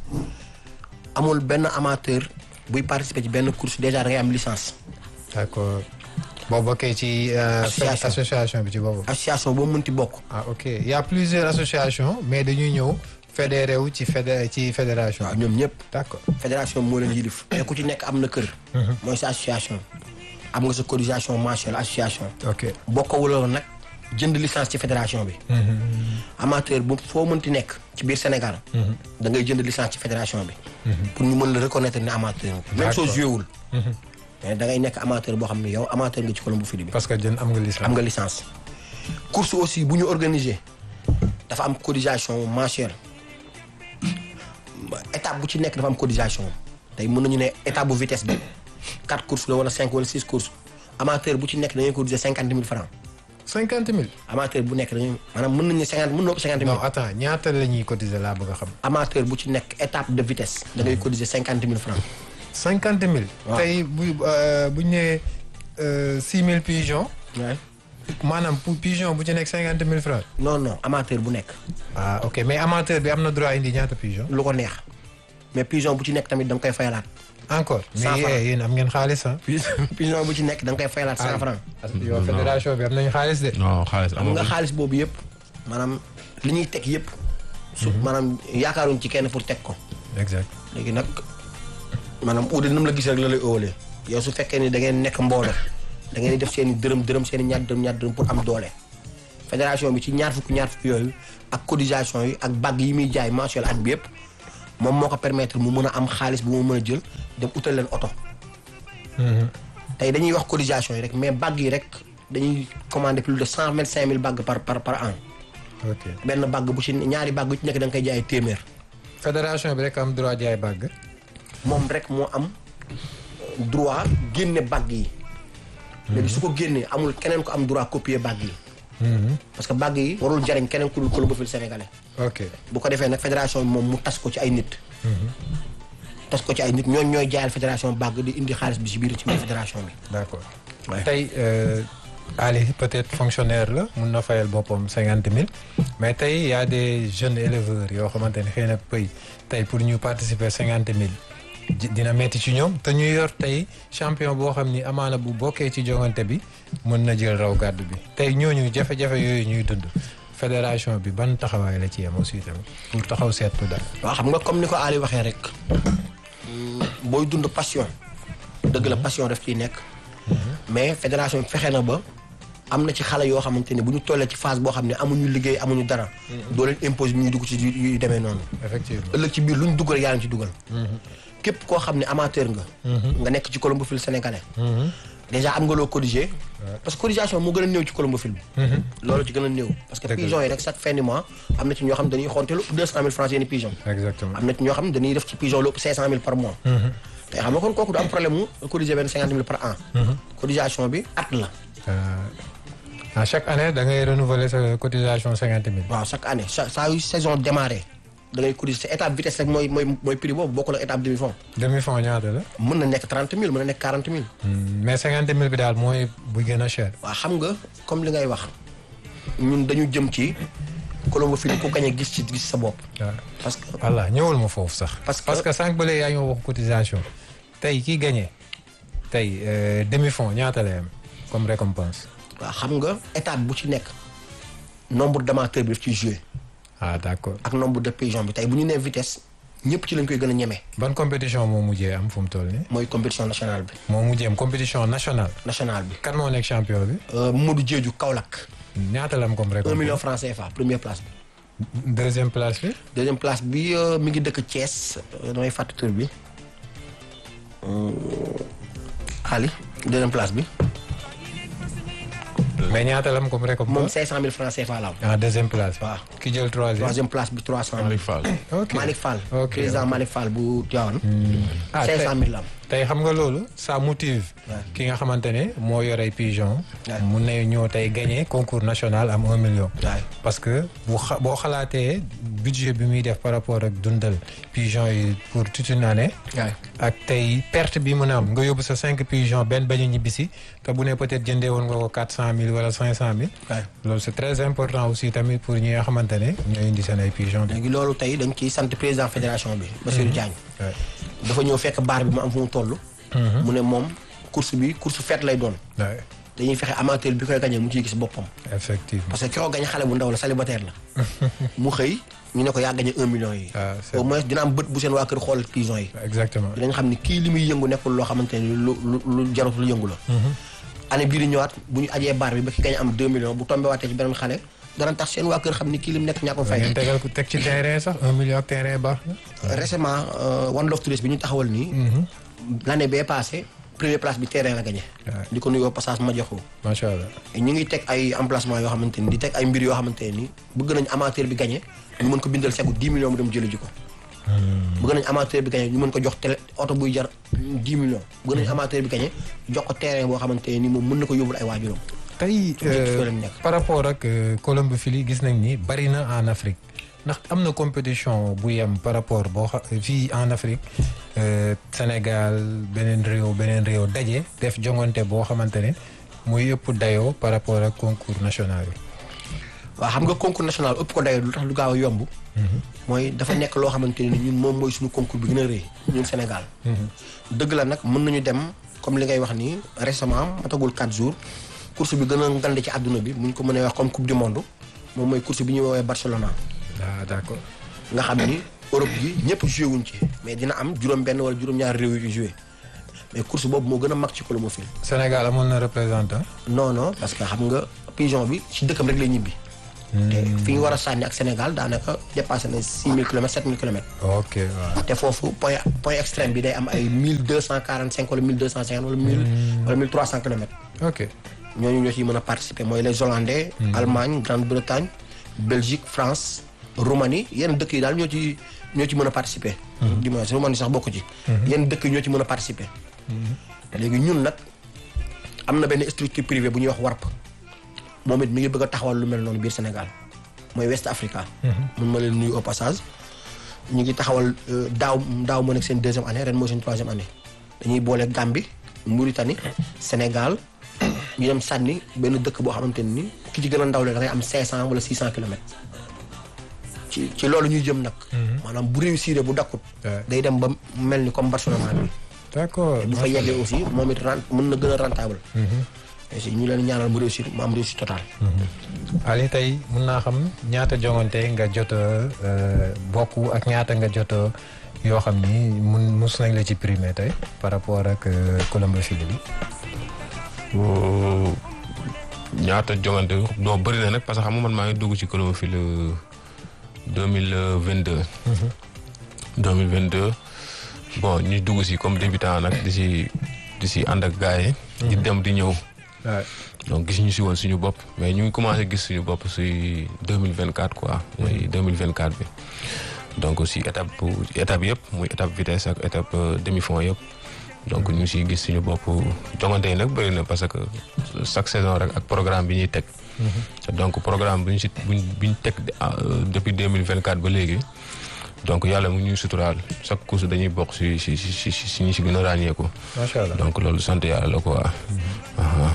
amul benn amateur buy participer ci benn course déjà da ngay am licence. d'accord boo bokkee ci euh, Association. association bi ci boobu. association boo mënti bokk. ah ok il y a plusieurs associations mais dañuy ñëw fédéré wu ci fédé ci fédération. waaw ñoom ñëpp. d'accord fédération bi moo leen yilif te ku ci nekk am na kër. mooy sa association. am nga sa cotisation mensuelle association. ok. bokkawuloo nag jënd licence ci fédération bi. amateur bu foo mënti nekk ci biir Sénégal. da ngay jënd licence ci fédération bi. pour ñu mën la reconnaître ne amateur nga. même soo D'accord. joué wul. mais da ngay nekk amateur boo xam ne yow amateur nga ci Colombo Fili bi. parce que jën am nga licence. am nga licence. course aussi bu ñu organiser dafa am cotisation mensuelle étape bu ci nekk dafa am cotisation tey mën nañu ne étape bu vitesse bi quatre courses la wala cinq wala six courses amateur bu ci nekk dañuy cotiser cinquante mille francs cinquante mille. amateur bu nekk dañuy maanaam mën nañu ne cinquante mën na ëpp cinquante non mille attends ñaata la ñuy cotiser laa bëgg a xam. amateur bu ci nekk étape de vitesse da ngay cotiser cinquante mille francs cinquante mille. waaw. tey bu bu ñu nee six mille pigeons maanaam pour pigeon bu ci nekk cinquante mille francs. non non amateur bu nekk ah ok mais amateur bi am na droit indi ñaata pigeon. lu ko neex mais pigeon bu ci nekk tamit da nga koy fayalaat encore. Cent mais francs. yéen yéen am ngeen xaalis ah. pigeon bu ci nekk da nga koy fayalaat cent francs yow fédération bi am nañu xaalis de. non xaalis xam nga amagul xaalis boobu yëpp maanaam li ñuy teg yëpp su maanaam yaakaaruñ ci kenn pour teg ko exact léegi nag maanaam uude nam la gis rek la lay ëwalee yow su fekkee ni da ngeen nekk mbooloo da ngeen di def seen i dërëm dërëm seen i ñaar dërëm ñaar dërëm pour am doole fédération bi ci ñaar fukk ñaar fukk yooyu ak cotisation yi ak bag yi muy jaay mensuel at bi yëpp moom moo ko permettre mu mën a am xaalis bu mu mën a jël dem utal leen oto tey dañuy wax cotisation yi rek mais bag yi rek dañuy commander plus de cent vingt cinq mille bag par par par an ok benn bag bu ci ñaari bag bu ci nekk da nga koy jaay téeméer fédération bi rek am droit jaay bàgg. moom rek moo am droit génne bag yi léegi su ko génnee amul keneen ko am droit copier bag yi parce que bag yi warul jariñ keneen ku dul colomophile sénégalais ok bu ko defee nag fédération bi moom mu tas ko ci ay nit tas ko ci ay nit ñooñ ñooy jaayal fédération bag di indi xaalis bi ci biir ci biir fédération bi d'accord Ouais. tey euh, Ali peut-être fonctionnaire la mun na fayal boppam cinquante mille mais tey y a des jeunes éleveurs yoo xamante ne xëy na pëy tey pour ñu participer cinquante mille ji- dina metti ci ñoom te ñu yor tey champion boo xam ni amaana bu bokkee ci jongante bi mën na jël raw gàddu bi tey ñooñu jafe-jafe yooyu ñuy dund fédération bi ban taxawaay la ci yem aussi tamit pour taxaw seetlu daal. waaw xam nga comme ni ko Ali waxee rek mm, booy dund passion dëgg la passion daf ciy nekk mais fédération bi fexe na ba am na ci xale yoo xamante ne bu ñu tollee ci phase boo xam ne amuñu liggéey amuñu dara doo leen impose ñuy dugg ci yu yu demee noonu effectivement ëllëg ci biir lu ñu dugg rek yaa ngi ci dugal képp koo xam ne amateur nga nga nekk ci colombophile sénégalais déjà am nga loo corriger parce que corrigation moo gën a néew ci colombophile bi loolu ci gën a néew parce que Dëgg la. pigeon yi rek chaque fin du mois am na ci ñoo xam ne dañuy xonte lu deux cent mille francs seeni pigeon exactement am na ci ñoo xam ne dañuy def ci pigeon lu ëpp cinq cent mille par mois te xam nga kon kooku du am problème mu corriger benn cinquante mille par an cotisation bi at la à chaque année da ngay renouveler sa cotisation cinquante mille. waaw chaque année sa saa yu saison démarré da ngay cotiser étape vitesse rek mooy mooy mooy prix boobu bokkul ak étape demi fond demi fond ñaata la. mën na nekk trente mille mën na nekk quarante mille mais cinquante mille bi daal mooy bu gën a cher. waaw xam nga comme li ngay wax ñun dañu jëm ci colombophile ku gañe gis ci gis sa bopp waaw parce que voilà ñëwul ma foofu sax. Parce que- parce que sànq ba léegi yaa ngi wax cotisation tey ki gagné tey euh, demi fond ñaata lay am comme récompense. waaw xam nga étape bu ci nekk nombre d'amateurs bi daf ciy joué ah d'accord ak nombre de pigeons bi tey bu ñu nee vitesse ñëpp ci lañ koy gën a ñeme ban compétition moo mujjee am fu mu toll nii. mooy compétition nationale bi moo mujjee am compétition nationale. nationale bi kan moo nekk champion bi. Euh, Modou Diédhiou Kaolack ñaata la am comme un récompense. million franc CFA première place bi deuxième place bi. deuxième place bi euh, mi ngi dëkk Thiès euh, damay fàtte tur bi Euh, Ali deuxième place bi mais ñaata la am comme moom récompense. 500 000 francs CFA la am ah deuxième place. waaw ki jël troisième. troisième place bi 300 000 Malick Fall. ok Malick Fall ok président Malick Fall bu Tivaouane ah tey 500 000 la am tey xam nga loolu ça motive. ki nga xamante ne moo yor ay pigeon. Ouais. mun na ñëw tey gagné concours national am un million. waay parce que bu xa boo xalaatee budget bi muy def par rapport ak dundal pigeon yi pour toute une année. waay ak tey perte bi mën a am nga yóbbu sa cinq pigeon benn bañ a ñibbisi te bu ne peut-être jëndee woon nga ko quatre cent mille wala cinq cent mille. waay loolu c'est très important aussi tamit pour ñi nga xamante ne ñooy indi seen ay pigeon de. léegi loolu tey dañ ciy sant président fédération bi Bassirou Diagne Ouais. dafa ñëw fekk baar bi mu am fu mu toll mu ne moom course bi course fête lay doon Ouais. dañuy fexe amateur bi koy gañee mu ciy gis boppam effectivement. parce que ki ko gañe xale bu ndaw la célibataire la mu xëy ñu ne ko yaa gañe un million yi Ah, c'est au moins dina am bët bu seen waa kër xool pigeon yi exactement. dinañ xam ni kii li muy yëngu nekkul loo xamante ni lu lu lu jarut lu yëngu la année bii di ñëwaat bu ñu ajee baar bi ba ki gañe am deux millions bu tombé waatee ci beneen xale dana tax seen waa kër xam ni kii lim nekk ñaa ko fay ngeen tegal ko teg ci terrain sax un million ak terrain baax na. récemment euh, One Love Tourist bi ñu taxawal nii l'année bee passé première place bi terrain la gagné Ouais. di ko nuyoo passage ma joxu macha allah. ñu ngi teg ay emplacement yoo xamante ni di teg ay mbir yoo xamante ni bëgg nañ amateur bi gagné ñu mën ko bindal segu 10 millions mu dem jëli ji ko bëgg nañ amateur bi gagné ñu mën ko jox télé oto buy jar 10 millions bëgg nañ amateur bi gagné jox ko terrain boo xamante ni moom mën na ko yóbbul ay waajuram tey Objectif la ñu nekk. par rapport ak euh, colombophilie gis nañ ni bari na en Afrique ndax am na compétition bu yem par rapport boo xa fii en Afrique euh, Sénégal beneen réew beneen réew daje def jongante boo xamante ne muy ëpp dayoo par rapport ak concours national yi. waaw xam nga concours national ëpp ko dayoo lu tax lu gaaw a yomb mooy dafa nekk loo xamante ni ñun moom mooy suñu concours bi gën a rëy ñun Sénégal dëgg la nag mën nañu dem comme li ngay wax nii récemment matagul 4 jours course bi gën a ngande ci àdduna bi mu ñu ko mënee wax comme coupe du monde moom mooy course bi ñuy woowee Barcelona ah d'accord. nga xam ni Europe gi ñëpp joué wuñ ci mais dina am juróom benn wala juróom-ñaar réew yu joué mais course boobu moo gën a mag ci colomophile Sénégal amoon na représentant. non non parce que xam nga pigeon bi ci dëkkam rek lay ñibbi te fi ñu war a sànni ak Sénégal daanaka dépassé na 6000 kilomètres 7000 kilomètres ok waaw. te foofu point point extrême bi day am ay 1245 wala 1250 wala 1000 wala 1300 kilomètres ok ñooñu ñoo ciy mën a participer mooy les Hollandais Allemagne Grande-Bretagne Belgique France Roumanie yenn dëkk yi daal ñoo ci ñoo ci mën a participer du moins Roumanie sax bokk ci yenn dëkk yi ñoo ci mën a participer léegi ñun nag am na benn structure privée bu ñuy wax WARP moom it mi ngi bëgg a taxawal lu mel noonu biir Sénégal mooy West Africa mun ma leen nuyu au passage ñu ngi taxawal euh, daaw daaw moo nekk seen deuxième année ren mooy seen troisième année dañuy boole Gambie Mauritanie Sénégal ñu dem sànni benn dëkk boo xamante ne ni ki ci gën a ndaw la da ngay am 500 wala 600 kilomètres ci ci loolu ñuy jëm nag. maanaam bu réussir bu dakkut. Ouais. day dem ba mel ni comme Barcelona bi. d'accord. bu fa yeggee aussi moom it rent mën na gën a rentable. et si ñu leen ñaanal mu réussir mu am réussite totale. Ali tey mun naa xam ñaata jongante nga jot a euh, bokk ak ñaata nga jot a yoo xam ni mun mus nañ la ci primé tey par rapport ak euh, colombophilie bi. Oh, ñaata jongante doo bëri na nag parce que xam nga man maa ngi dugg ci colomophile deux mille vingt deux. deux mille vingt deux bon ñu dugg si comme débutant nag di si di si ànd ak gars yi. di dem di ñëw. waaw donc gis ñu si woon suñu bopp mais ñu ngi commencé gis suñu bopp si deux mille vingt quatre quoi. mooy deux mille vingt quatre bi. donc si étape bu étape yëpp muy étape vitesse ak étape demi fond yëpp. donc ñu ngi siy gis suñu bopp jongante yi nag bëri na parce que chaque saison rek ak programme bi ñuy teg. donc programme bu ñu si bu ñu teg depuis deux mille vingt quatre ba léegi. donc yàlla mu ñuy suturaal chaque course dañuy bokk si si si si si ñi si gën a ràññeeku. macha allah donc loolu sant yàlla la quoi. ah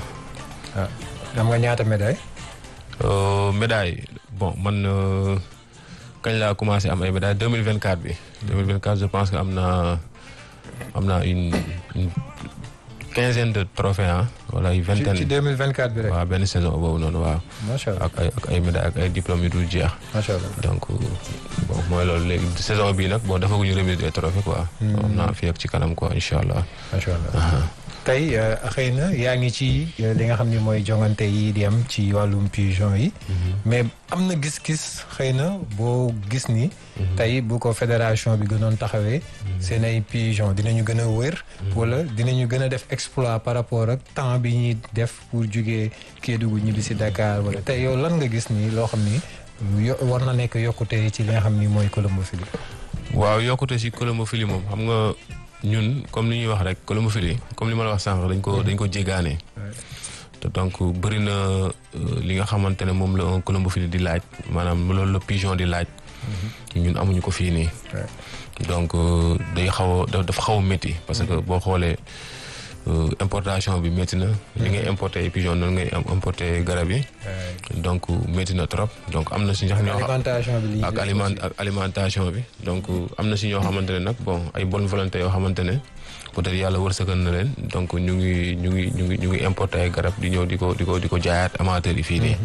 am nga ñaata médaille. Euh, médaille bon man euh, kañ laa commencé am ay médailles 2024 bi. 2024 je pense que am naa am naa une une quinzaine de trophées ah wala ay ci ci vingtaine. 2024 bi rek. waaw benn saison boobu noonu waaw. macha allah ak ay ak ay médailles ak ay diplômes yu dul jeex. macha allah. donc bon mooy loolu léegi saison bii nag bon defaguñu remise des trophées quoi. am naa fi ak ci kanam quoi incha allah. macha allah tey euh, xëy na yaa ngi ci euh, li nga xam ni mooy jongante yi di am ci wàllum pigeon yi. mais am na gis-gis xëy na boo gis ni. tey bu ko fédération bi gënoon taxawee. seen ay pigeon dinañu gën a wër. wala dinañu gën a def exploit par rapport ak temps bi ñuy def pour jugee Kédougou ñibbi si Dakar wala tey yow lan nga gis ni loo xam ni yo war na nekk yokkute ci li nga xam ni mooy colombophilie. waaw yokkute si colombophilie moom xam nga ñun comme li ñuy wax rek colombophilie comme li ma la wax sànq dañ ko dañ ko jégaane. te donc bëri na euh, li nga xamante ne moom la un colombophilie di laaj maanaam loolu la pigeon di laaj. ñun amuñu ko fii nii. donc euh, day xaw a da- dafa xaw a métti parce que boo xoolee euh, importation bi métti na. li ngay importer ay pigeon noonu ngay am importer garab yi. donc métti na trop donc am na si ñax ñoo xam alimentation bi li ñuy ak def aliment ak alimentation bi donc am na si ñoo xamante ne nag bon ay bonne volonté yoo xamante ne peut-être yàlla wërsëgal na leen donc ñu ngi ñu ngi ñu ngi ñu ngi importer ay garab di ñëw di ko di ko di ko jaayaat amateur yi fii nii.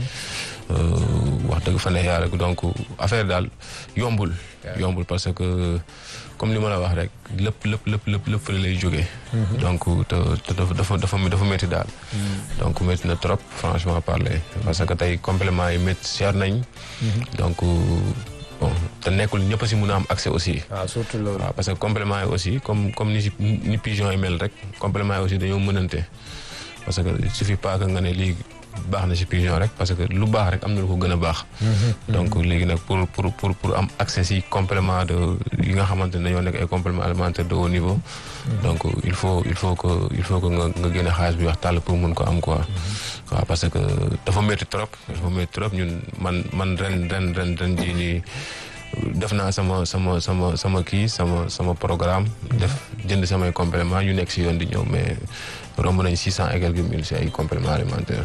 Euh, wax dëgg fa ne yàlla donc affaire daal yombul. yombul parce que comme li ma la wax rek lépp lépp lépp lépp lépp fële lay jógee. donc te te dafa dafa dafa dafa métti daal. donc métti na trop franchement parler parce que tey complément yi métti cher nañ. donc bon te nekkul ñëpp a si mun a am accès aussi. waaw surtout loolu. waaw parce que complément yi aussi comme comme ni si ni pigeon yi mel rek complément yi aussi dañoo mënante parce que il suffit pas que nga ne lii baax na ci pigeon rek parce que lu baax rek am na lu ko gën a baax. donc léegi nag pour pour pour pour am accès ci complément de yi nga xamante ne dañoo nekk ay compléments alimentaires de haut niveau. donc il faut il faut que il faut que nga nga génne xaalis bi wax tàll pour mun ko am quoi. waaw parce que dafa métti trop dafa métti trop ñun man man ren ren ren ren jii nii def naa sama sama sama sama kii sama sama programme. def jënd samay compléments yu nekk ci yoon di ñëw mais romb nañ six cent et quelques mille ci ay compléments alimentaires.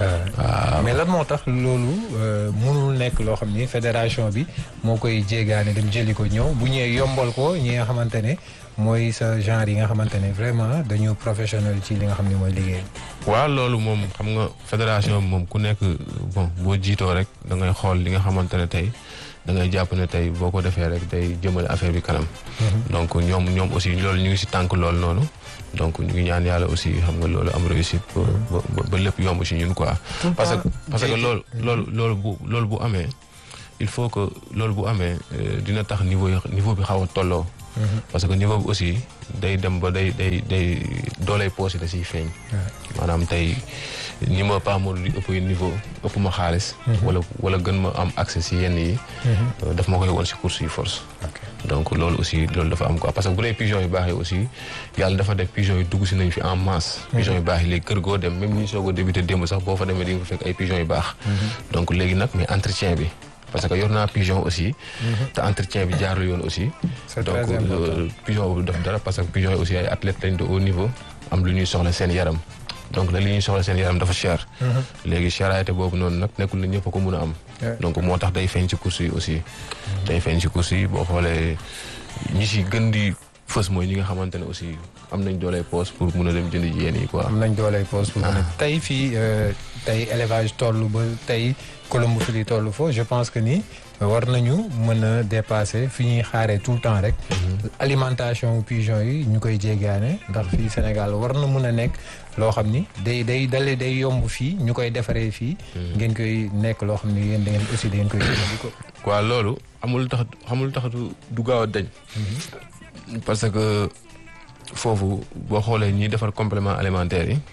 waaw mais lan moo tax loolu mënul nekk loo xam ni fédération bi moo koy jéegaane dem jëli ko ñëw bu ñëwee yombal ko ñi nga xamante ne mooy sa genre yi nga xamante ne vraiment dañu professionnel ci li nga xam ne mooy liggéey. waaw loolu moom xam nga fédération bi moom ku nekk bon boo jiitoo rek da ngay xool li nga xamante ne tey da ngay jàpp ne tey boo ko defee rek day jëmale affaire bi kanam. donc ñoom ñoom aussi loolu ñu ngi ci tànk loolu noonu. donc ñu ngi ñaan yàlla aussi xam nga loolu am réussite ba ba lépp yomb ci ñun quoi. parce que parce que loolu loolu loolu bu loolu bu amee il faut que loolu bu amee dina tax niveau niveau bi xaw a tolloo. parce que niveau bi aussi day dem ba day day day dooley poos yi da ciy feeñ. maanaam tey ni ma pas di ëpp niveau ëpp ma xaalis. wala wala gën ma am accès ci yenn yi. daf ma koy woon ci course yi force. donc loolu aussi loolu dafa am quoi parce que bu dee pigeon yu baax yi aussi yàlla dafa def pigeon yu dugg si nañ fi en masse. pigeon yu baax yi léegi kër goo dem même ñi soog a débuté démb sax boo fa demee di nga fa fekk ay pigeon yu baax. donc léegi nag mais entretien bi parce que yor naa pigeon aussi. te entretien bi jaarul yoon aussi. c'est donc très important. pigeon boobu def dara parce que pigeon yi aussi ay athlètes lañ de haut niveau am lu ñuy soxla seen yaram. donc nag li ñuy soxla seen yaram dafa cher. léegi cherté boobu noonu nag nekkul na ñëpp a ko mun a am. donc moo tax day feeñ ci course yi aussi. day feeñ ci course yi boo xoolee ñi si gën di fës mooy ñi nga xamante ne aussi am nañ dooley poos pour mun a dem jënd ji yéen yi quoi. am nañ dooley poos pour mën a tey fii tey élevage toll ba tey colombophilie toll foofu je pense que ni war nañu mën a dépasser fi ñuy xaaree tout le temps rek. alimentation pigeon yi ñu koy jéggaane ndax fii Sénégal war na mën a nekk loo xam ni day day dale day yomb fii ñu koy defaree fii. ngeen koy nekk loo xam ni yéen da ngeen aussi da ngeen koy jëfandikoo. waaw loolu amul tax xamul tax du du gaaw a dañ. parce que foofu boo xoolee ñiy defar complément alimentaire yi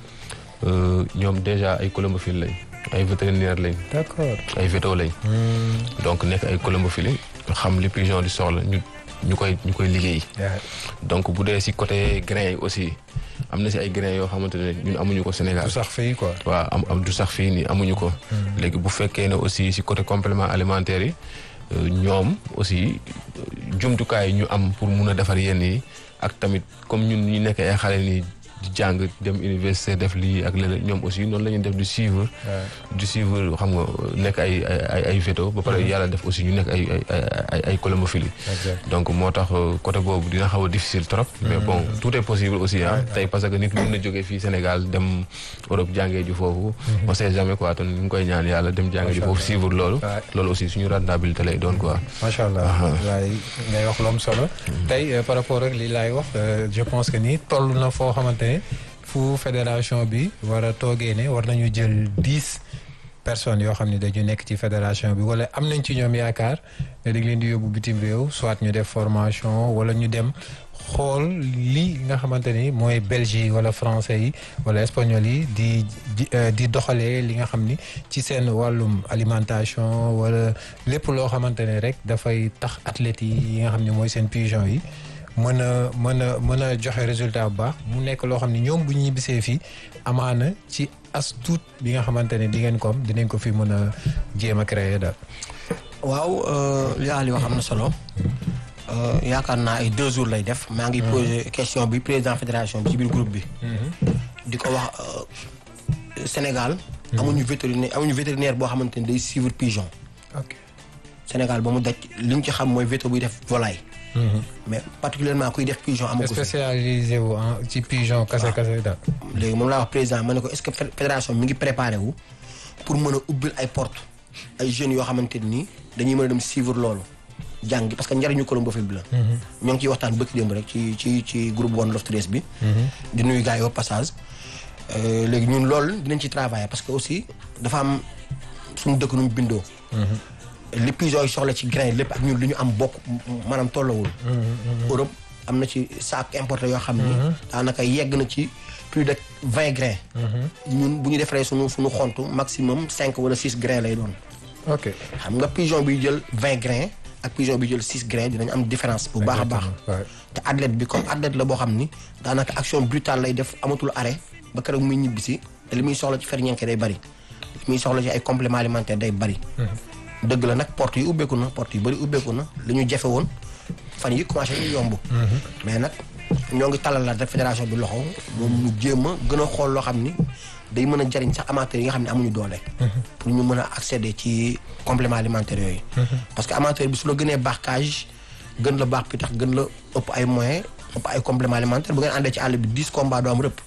ñoom déjà ay colombophiles lañ ay vétérinaire lañ. d'accord. ay véto lañ. donc nekk ay colombophiles xam li pigeon di soxla ñu ñu koy ñu koy liggéey. donc bu dee si côté grain yi aussi am na si ay grain yoo xamante ne ñun amuñu ko Sénégal. du sax fii quoi. waaw am am du sax fii nii amuñu ko. léegi bu fekkee ne aussi si côté complément alimentaire yi ñoom aussi jumtukaay yi ñu am pour mun a defar yenn yi ak tamit comme ñun ñu nekk ay xale nii di jàng dem université def lii ak leneen ñoom aussi noonu la ñuy def du suivre. du suivre xam nga nekk ay ay ay véto ba pare yàlla def aussi ñu nekk ay ay ay ay colombophiles. donc moo tax côté boobu dina xaw a difficile trop. mais bon tout est possible aussi ah. tey parce que nit mën na jógee fii Sénégal dem Europe jàngee ji foofu. on sait jamais quoi te ñu ngi koy ñaan yàlla dem jàngee ji foofu suivre loolu. loolu aussi suñu rentabilité lay doon quoi. macha allah waaye ngay wax lu am solo. tey par rapport ak li laay wax je pense que ni toll na foo xamante ne fu fédération bi war a toogee ne war nañu jël dix personnes yoo xam ne dañu nekk ci fédération bi wala am nañ ci ñoom yaakaar ne dañ leen di yóbbu bitim réew soit ñu def formation wala ñu dem xool li nga xamante ni mooy belge yi wala français yi wala espagnol yi di di doxalee li nga xam ni ci seen wàllum alimentation wala lépp loo xamante ne rek dafay tax athlètes yi nga xam ne mooy seen pigeon yi mën a mën a mën a joxe résultat bu baax mu nekk loo xam ne ñoom bu ñu ñibbisee fii amaana ci as tuut bi nga xamante ne di ngeen ko am dinañ ko fi mën a jéem a créer daal. waaw li Ali wax am na solo yaakaar naa ay deux jours lay def. maa ngi posé question bi président fédération bi ci biir groupe bi. di ko wax Sénégal. amuñu vétérinaire amuñu vétérinaire boo xamante ni day suivre pigeon. ok Sénégal ba mu daj li ñu ci xam mooy véto buy def volaille. mais particulièrement kuy def pigeon amagu fi. spécialisé wu en ci pigeon kase kase daal. léegi moom laa wax président ma ne ko est-ce que fédération mi ngi préparé wu pour mën a ubbil ay porte ay jeunes yoo xamante ni dañuy mën a dem suivre loolu jàng parce que njariñu colombophile bi la. ñoo ngi ciy waxtaan bëkk démb rek ci ci ci groupe One Love Trace bi. di nuyu gars yi au passage. léegi ñun loolu dinañ ci travailler parce que aussi dafa am suñu dëkk nu mu bindoo. li pigeon yi soxla ci grain lépp ak ñun li ñu am bokk maanaam tollawul. Europe am na ci saak importé yoo xam ni. daanaka yegg na ci plus de vingt grains. ñun bu ñu defaree suñu suñu xontu maximum cinq wala six grains lay doon. ok xam nga pigeon bi jël vingt grains ak pigeon bi jël six grains dinañ am différence bu baax a baax. Ouais. te athlète bi comme athlète la boo xam ni daanaka action brutale lay def amatul arrêt ba keroog muy ñibbisi te li muy soxla ci ferñeent day bari li muy soxla ci ay compléments alimentaires day bari. dëgg la nag porte yi ubbeeku na porte yu bari ubbeeku na li ñu jafe woon fan yi commencé ñu yomb. mais nag ñoo ngi talal la rek fédération bi loxo moom ñu jéem a gën a xool loo xam ni day mën a jariñ sax amateurs yi nga xam ne amuñu doole. pour ñu mën a accéder ci compléments alimentaires yooyu. parce que amateur bi su la gënee baax cage gën la baax pitax gën la ëpp ay moyens ëpp ay compléments alimentaires bu ngeen àndee ci àll bi 10 combats doo am rëpp.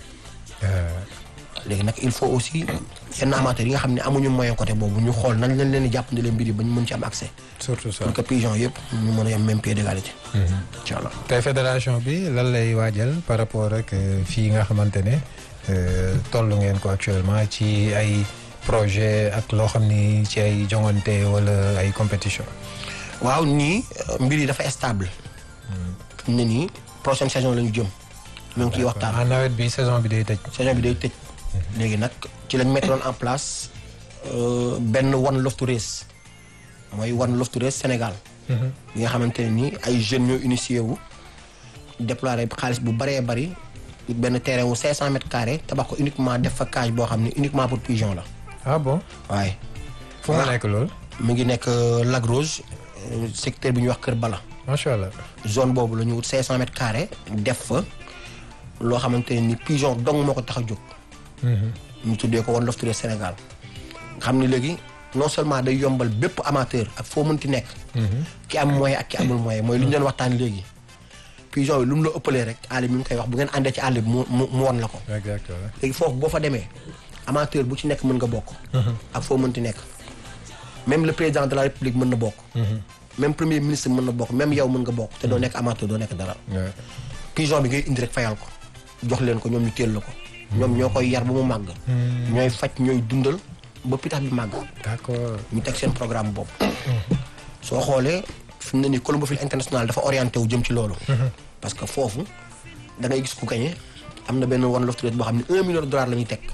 léegi nag il faut aussi yenn amateurs yi nga xam ne amuñu moyen côté boobu ñu xool nañ leen leen di jàppandi mbir yi ba ñu mën ci am accès. surtout ça pour que pigeon yëpp ñu mën a yem même pied d'égalité. incha allah. tey fédération bi lan lay waajal par rapport ak euh, fii nga xamante ne euh, toll ngeen ko actuellement ci ay projet ak loo xam ni ci ay jongante wala ay compétition waaw nii euh, mbir yi dafa stable. fi mu ne nii prochaine saison la ñu jëm. ñu ngi ciy waxtaan. en nawet bi saison bi day tëj saison bi day tëj. léegi nag ci lañ mettoon en place euh, benn one love to race mooy one love to race Sénégal. bi nga xamante ne nii ay jeunes ñoo initié wu. déployer xaalis bu bëree bëri benn terrain wu 500 mètres carrés tabax ko uniquement def fa cage boo xam ne uniquement pour pigeon la ah bon waaye. fu nga nekk loolu mu ngi nekk euh, Lac Rose euh, secteur bi ñuy wax Kër Bala. macha allah zone boobu la ñu wut 500 mètres carrés def fa loo xamante ne ni pigeon dong moo ko tax a jóg. ñu tuddee ko One Love Touré Sénégal. nga xam ni léegi non seulement day yombal bépp amateur ak foo mënti nekk. ki am moyen ak ki amul moyen mooy li ñu doon waxtaan léegi. pigeon yi lu mu la ëppalee rek àll mi ngi koy wax bu ngeen àndee ci àll bi mu mu mu won la ko. exactement léegi foofu boo fa demee amateur bu ci nekk mën nga bokk. ak foo mënti nekk. même le président de la république mën na bokk. même premier ministre mën na bokk même yow mën nga bokk te doo nekk amateur doo nekk dara. Ouais. pigeon bi ngay indi rek fayal ko jox leen ko ñoom ñu téel la ko. ñoom ñoo koy yar ba mu màgg. ñooy faj ñooy dundal ba pitax bi màgg. d'accord ñu teg seen programme bopp. soo xoolee fi mu ne nii Colombofile international dafa orienté wu jëm ci loolu. parce que foofu da ngay gis ku gagné am na benn One Love Touré boo xam ne un million de dollars la ñuy teg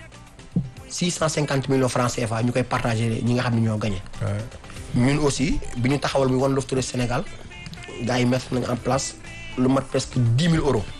six cent cinquante millions francs CFA ñu koy partagé ñi nga xam ne ñoo gagné. Ouais. ñun aussi bi ñu taxawal muy One Love Touré Sénégal gars yi mettre nañu en place lu mat presque dix mille euros.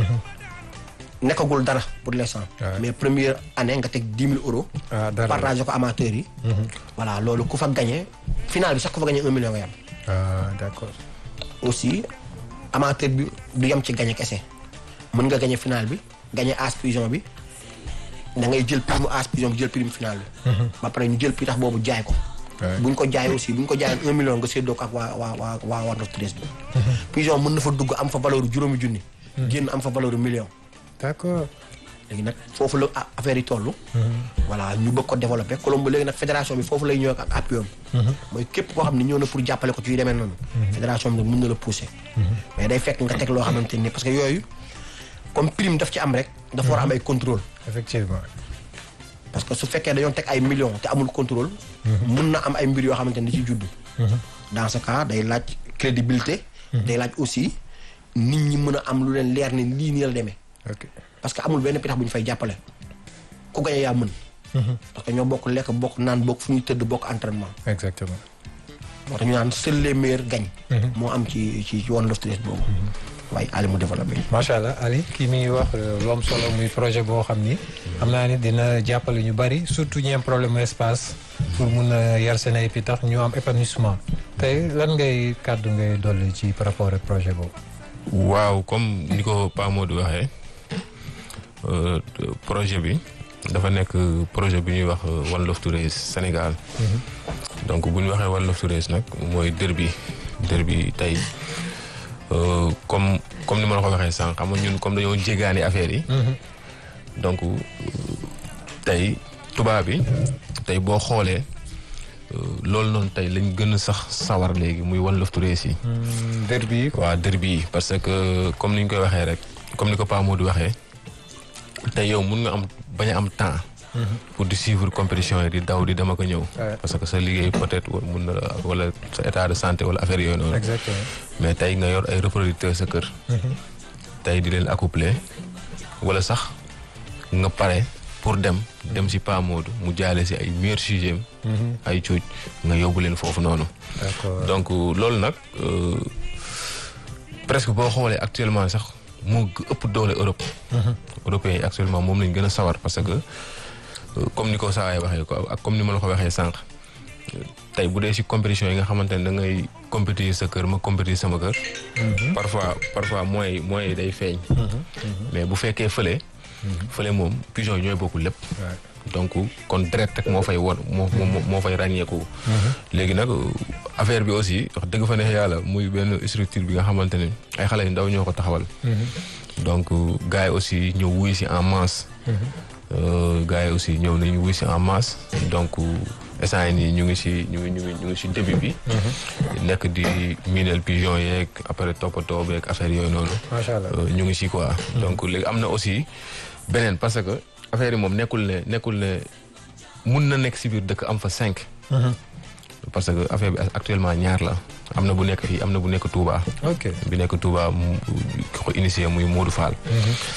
nekkagul dara pour l'instant. Ouais. mais première année nga teg dix mille euros. ah dara partagé ko amateurs yi. voilà loolu ku fa gagné final bi sax ku fa gagné un million nga yam ah d'accord aussi amateur bi du yem ci gagné kese mën nga gagné final bi gagné as pigeon bi da ngay jël prime as pigeon bi jël prime final bi. ba pare ñu jël pitax boobu jaay ko. Ouais. bu ñu ko jaay aussi bu ñu ko jaayoon un million nga séddoo ko ak waa waa waa waa One Love Touré bi. pigeon mën na fa dugg am fa valeur juróomi junni. génn am fa valeur million. d'accord léegi nag foofu la a- affaire yi toll. voilà ñu bëgg ko développer Colombo léegi nag fédération bi foofu lay ñëw ak appui am. mooy képp koo xam ne ñëw na pour jàppale ko ci yu demee noonu. fédération bi nag mën na la pousser. mais day fekk nga teg loo xamante ni parce que yooyu comme prime daf ci am rek. dafa war a am ay contrôle. effectivement parce que su fekkee dañoo teg ay millions te amul contrôle. mun na am ay mbir yoo xamante ni ci juddu. dans ce cas day laaj crédibilité. day laaj aussi nit ñi mën a am lu leen leer ni lii nii la demee. ok parce que amul benn pitax bu ñu fay jàppale ku gañe yaa mën. parce que ñoo bokk lekk bokk naan bokk fu ñuy tëdd bokk entraînement. exactement moo tax ñu naan seuls les meilleurs gagnent. moo am ci ci ci One Love Touré boobu. waaye Ali mu développé. macha allah Ali kii mi ngi wax euh, lu am solo muy projet boo xam ni xam naa ni dina jàppale ñu bari surtout ñi am problème espace pour mun a yar seen ay pitax ñu am épanouissement tey lan ngay kàddu ngay dolli ci par rapport ak projet boobu. waaw comme ni ko Pa Modou waxee euh, projet bi dafa nekk projet bi ñuy wax euh, One Love Touré Sénégal donc bu ñu waxee One Love Touré nag mooy derby derby tey euh, comme comme ni ma la ko waxee sànq xam nga ñun comme dañoo jégaani affaire yi donc euh, tey tubaab bi tey boo xoolee euh, loolu noonu tey lañ gën a sax sawar léegi muy One Love Touré yi derby yi quoi. waaw derby yi parce que comme ni ñu koy waxee rek comme ni ko Pa Modou waxee tey yow mun nga am bañ a am temps. pour di suivre compétition yi di daw di dem ak a ñëw. Ouais. parce que sa liggéey peut-être wa- mun na la wala sa état de santé wala affaire yooyu noonu. exactement. mais tey nga yor ay reproducteurs sa kër. tey di leen accoupler wala sax nga pare pour dem dem si Pa Modou mu jaale si ay meilleurs sujets ay cuuj nga yóbbu leen foofu noonu d'accord donc loolu nag euh, presque boo xoolee actuellement sax moo g- ëpp doole Europe européens yi actuellement moom lañ gën a sawar parce que euh, comme ni ko saawaay waxee ko ak comme ni ma la ko waxee sànq euh, tey bu dee si compétition yi nga xamante ne da ngay compétir sa kër ma compétir sama kër parfois parfois mooy mooy day feeñ mais bu fekkee fële fële moom pigeon yi ñooy bokkul lépp Ouais. donc kon direct rek moo fay won moo moo moo fay ràññeeku. léegi nag affaire bi aussi wax dëgg fa neex yàlla muy benn structure bi nga xamante ne ay xale yu ndaw ñoo ko taxawal. donc gars yi aussi ñëw wuy si en masse. Euh, gars yi aussi ñëw nañu wuy si en masse donc instant yii nii ñu ngi si ñu ngi ñu ngi ñu ngi si début bi. nekk di miineel pigeon yeeg après toppatoo beeg affaire yooyu noonu. macha allah Euh, ñu ngi si quoi. donc léegi am na aussi beneen parce que affaire yi moom nekkul ne nekkul ne mun na nekk si biir dëkk am fa cinq. parce que affaire bi actuellement ñaar la am na bu nekk fii am na bu nekk Touba. ok bi nekk Touba mu ki ko initié muy Modou Fall.